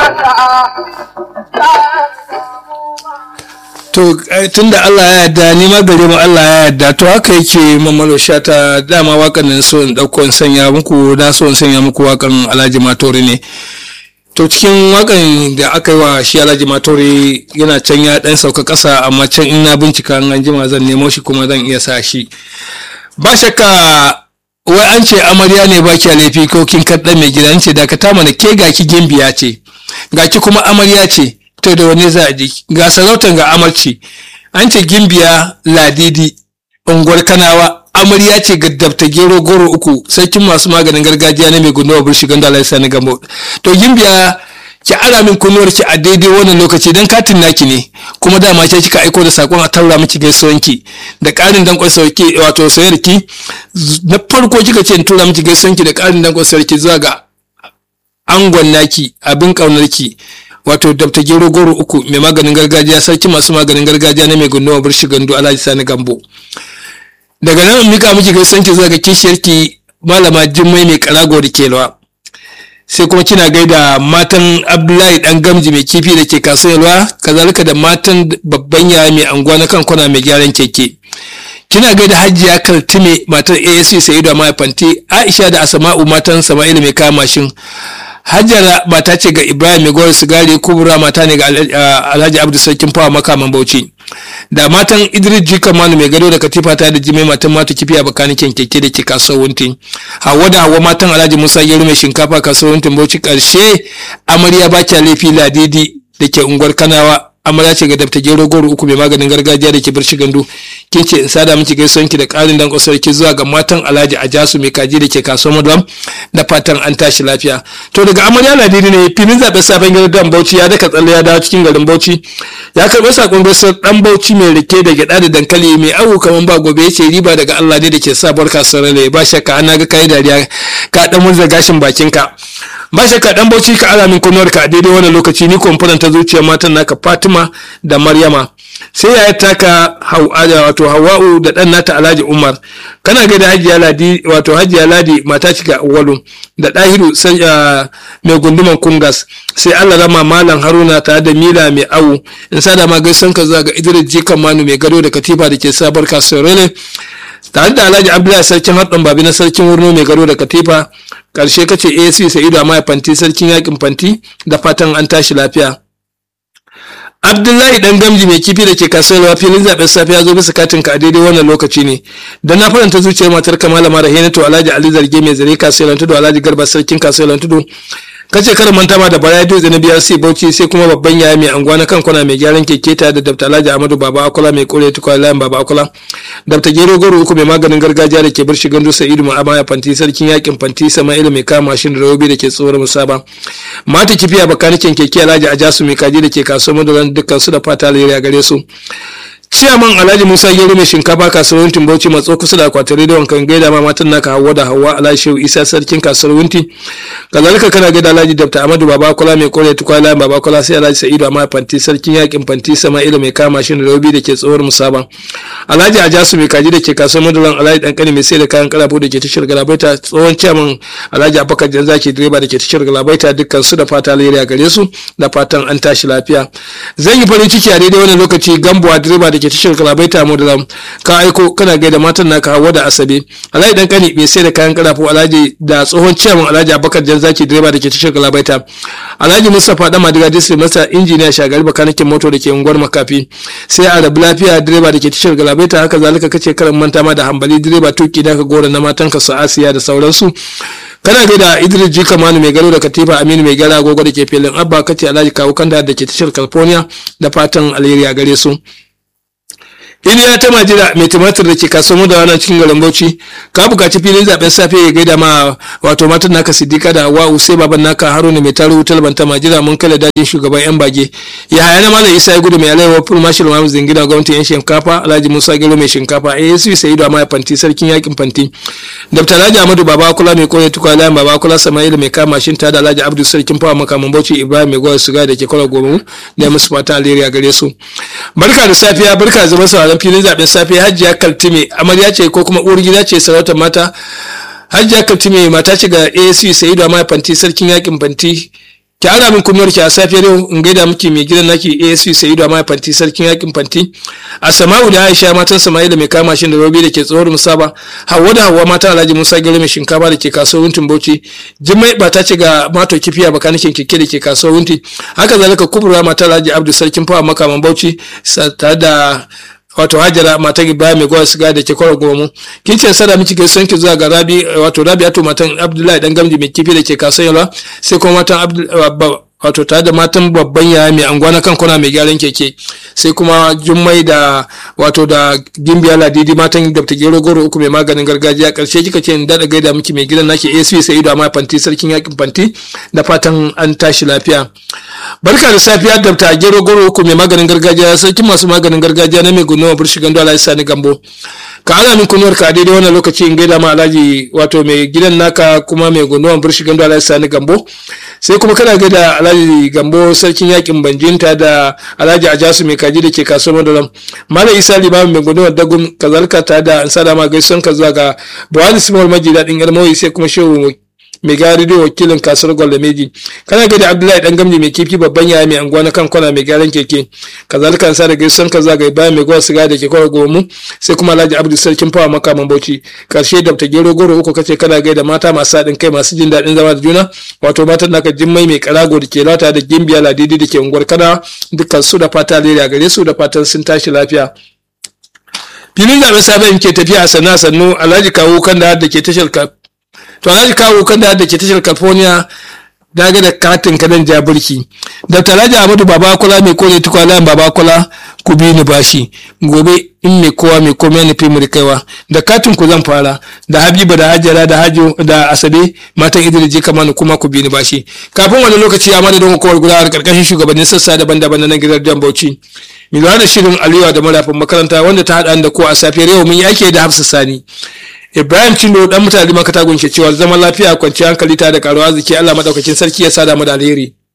to tun da Allah ya yarda ni ma gare mu Allah ya yarda to haka yake mamalo shata dama wakan nan so in dauko in sanya muku na so in sanya muku wakan Alhaji Matori ne to cikin wakan da aka yi wa shi Alhaji Matori yana can ya dan sauka kasa amma can in na bincika an jima zan nemo shi kuma zan iya sa shi ba shakka wai an ce amarya ne ba ki laifi ko kin kaɗa mai gida ce da ka ta mana ke ga ki gimbiya ce ga ki kuma amarya ce to da wani za a ji ga sarautar ga amarci an ce gimbiya ladidi unguwar kanawa amarya ce ga dabta gero goro uku sarkin masu maganin gargajiya na mai gunduwa burshi ganda Allah sani gambo to gimbiya ki ara min kunnuwar ki a daidai wannan lokaci dan katin naki ne kuma dama ke kika aiko da sakon a taura miki gaisuwanki da karin dankon sauki wato sayarki na farko kika ce in tura miki gaisuwanki da karin dankon sauki zuwa ga angon naki abin kaunarki wato dabta gero goro uku mai maganin gargajiya sarki masu maganin gargajiya na mai gunduwa burshi gandu alhaji sani gambo daga nan mika miki gaisuwanki zuwa ga kishiyarki malama jimmai mai karago da kelwa sai kuma kina gaida matan abdullahi dan gamji mai kifi da ke kasuwar kazalika da matan babban yaya mai anguwa na kan kwana mai gyaran keke kina gaida hajiya kaltime matar asc sayidu mai fanti aisha da asama'u matan sama'ila mai kama mashin hajjara mata ce ga ibrahim mai gowar sigari kubura mata ne ga alhaji abdu sarkin fawa makaman bauchi da matan idris jika manu mai gado da katifa ta da jimai matan mata kifi a bakanikin keke da ke kasuwar wuntin hawa da hawa matan alhaji musa gero mai shinkafa kasuwar wuntin bauchi karshe amarya ba laifi ladidi da ke unguwar kanawa amarya ce ga dafta gero goro uku mai maganin gargajiya da ke birshi gandu ke ce in sada miki gaisuwan ki da ƙarin dan ki zuwa ga matan alhaji ajasu mai kaji da ke kasuwar madam da fatan an tashi lafiya to daga amarya ladidi ne filin zaɓen sabon gidan dan bauchi ya daka tsalle ya dawo cikin garin bauchi ya karɓi sakon gaisuwar dan bauchi mai rike da gyaɗa da dankali mai awu kaman ba gobe ya ce riba daga allah ne da ke sabuwar kasuwar ne ba shakka ana ga kayi dariya ka dan murza gashin bakinka ba shakka dan bauchi ka ala min kunnuwar ka a daidai wannan lokaci ni kumfuran ta zuciyar matan naka Fatima da Maryama sai ya taka wato Hawwa'u da dan nata Alhaji Umar kana ga da Hajiya Ladi wato Hajiya Ladi mata cika Awwalu da Dahiru sai mai gunduman Kungas sai Allah rama Malam Haruna tare da Mila mai awu in sada ma gaisan ka zuwa ga Idris Jikan Manu mai gado da Katifa da ke sabar kasuwar Rene tare da Alhaji Abdullahi sarkin haɗin babi na sarkin wurno mai gado da Katifa karshe kace AC Sa'idu Amaya Fanti sarkin yakin Fanti da fatan an tashi lafiya. Abdullahi dan gamji mai kifi da ke kasuwar filin zaben safe ya zo bisa katin ka a daidai wannan lokaci ne. Da na faranta zuciyar matar Kamala Mara Hinatu Alhaji Ali Zarge mai zare kasuwar Tudu Alhaji Garba sarkin kasuwar Tudu kace kar manta ma da bara dutse na biyar sai bauchi sai kuma babban yaya mai anguwa na kan kwana mai gyaran keke ta da dr alhaji amadu baba akula mai kore tukwa layin baba akula dr gero goro uku mai maganin gargajiya da ke bar shigan dusa idu ma'amaya fanti sarkin yakin fanti sama'ilu mai kama mashin da rawobi da ke tsoron musaba mata kifiya bakanikin keke alhaji ajasu mai kaji da ke kasuwar madoran dukkan su da fata alheri a gare su ciyaman alhaji musa gero mai shinkafa kasuwar bauchi matso kusa da akwatin rediyon kan gaida ma matan naka hawa da hawa alhaji shehu isa sarkin kasuwar wunti kazalika kana gaida alhaji dr amadu babakola mai kore tukwala babakola sai alhaji sa'idu amma fanti sarkin yakin fanti sama'ilu mai kama shi da rabi da ke tsohuwar musaba alhaji ajasu mai kaji da ke kasuwar madulan alhaji dankani mai sai da kayan karafu da ke tashar galabaita tsohon ciyaman alhaji abubakar janzaki direba da ke tashar galabaita dukkan su da fata alheri a gare su da fatan an tashi lafiya zan yi farin ciki a daidai wannan lokaci gambuwa direba da ke tashar galabaita mu da ka aiko kana gaida matan naka hawa da asabe alhaji dan kani mai sai da kayan karafu alhaji da tsohon ciyaman alhaji abubakar jan zaki direba da ke tashar galabaita alhaji mustapha dan madiga district masa injiniya shagari bakanikin moto da ke unguwar makafi sai a rabu lafiya direba da ke tashar galabaita haka zalika kace karan manta ma da hambali direba tuki da ka gora na matan ka su asiya da sauransu kana gaida idris ji kamanu mai gado da katifa aminu mai gara agogo da ke filin abba kace alhaji kawo kanda da ke tashar california da fatan alheri a gare su iliya ta majira mai tumatir da ke kasuwar da wannan cikin garin bauchi ka bukaci filin zaben safe ya gaida ma wato matan naka siddiqa da wa'u sai baban naka haruna mai taro wutar banta majira mun kala dajin shugaban yan bage ya haya na malam isa ya gudu mai alaiwa full marshal mamu zingina gwamnatin yan shinkafa alhaji musa gero mai shinkafa asv sa'idu amma fanti sarkin yakin fanti dr alhaji amadu baba kula mai kore tukwa layan baba kula sama'ila mai kama shin da alhaji abdu sarkin fawa makaman bauchi ibrahim mai gwar suga da ke kwala goma da musu fata alheri a gare su barka da safiya barka da zama sauraron filin zaben safe hajjiya kaltime amarya ce ko kuma uwar gida ce sarautar mata hajjiya kaltime mata ce ga asc sa'idu amma fanti sarkin yakin fanti ki ara min kunnuwar ki a safiyar yau in gaida miki mai gidan naki ASP Sa'idu Amma Fanti sarkin yakin Fanti a Sama'u da Aisha matan Sama'ila mai kama shin da Robi da ke tsohon Musaba Hawwa da Hawwa matan Alhaji Musa Gero mai shinkafa da ke kasuwar Wuntin Bauchi Jummai ba ta ce ga mato kifiya bakanikin keke da ke kasuwar Wunti haka zalika Kubra matan Alhaji Abdu sarkin fawa makaman Bauchi tare da wato hajara matan ibrahim mai gwa siga da ke kwara gomu kin ce sada miki gaisuwan ki zuwa ga rabi wato rabiatu matan abdullahi dan gamji mai kifi da ke kasuwa sai kuma matan wato tare da matan babban yaya mai anguwa na kan kwana mai gyaran keke sai kuma jummai da wato da gimbiya ladidi matan da ta gero goro uku mai maganin gargajiya karshe kika ce in daɗa gaida miki mai gidan naki asp sai ido amma fanti sarkin yakin fanti da fatan an tashi lafiya barka da safiya da ta gero goro uku mai maganin gargajiya sarkin masu maganin gargajiya na mai gunawa burshi gando alhaji sani gambo ka ana min kunuwar ka daidai wannan lokaci in gaida ma alhaji wato mai gidan naka kuma mai gunawa burshi gando alhaji sani gambo sai kuma kana gaida alhaji gambo sarkin yakin banjinta da alhaji ajasu mai kaji da ke kasuwar madalam malam isa limamin mai gudunar dagun kazalka ta da an sada ma gaisuwan ka zuwa ga buhari simawar maji daɗin yarmawi sai kuma shehu mai gari da wakilin kasuwar gwalameji kana gaida abdullahi dan gamji mai kifi babban yaya mai anguwa na kan kwana mai gyaran keke kazalika an sada gaisuwan ka zuwa ga bayan mai gwa siga da ke kwara gomu sai kuma alhaji abdu sarkin fawa makaman bauchi karshe da ta gero goro uku kace kana gaida mata masu haɗin kai masu jin daɗin zama da juna wato matan naka jimmai mai karago da ke lata da gimbiya ladidi da ke unguwar kana dukkan su da fata lera gare su da fatan sun tashi lafiya filin zaɓen sabon ke tafiya a sannu sannu alhaji kawo kan da ke tashar to alhaji kawo kan da ke tashar california daga da katin kanan jabirki da alhaji ahmadu babakula mai kone tukwalayan babakula ku bi ni bashi gobe in mai kowa mai komai na fi muri kaiwa da katin ku zan fara da habiba da hajjara da hajo da asabe matan idris je kamar kuma ku bi ni bashi kafin wani lokaci a madadin hukumar gudanar karkashin shugabannin sassa daban-daban na nan gidan jan bauchi mai lura da shirin aliyu da marafin makaranta wanda ta haɗa da ko a safiyar yau mun yi ake da hafsa sani ibrahim cindo dan mutane makata gunshe cewa zaman lafiya kwanciyar hankali ta da karuwa ziki allah madaukakin sarki ya sada mu da alheri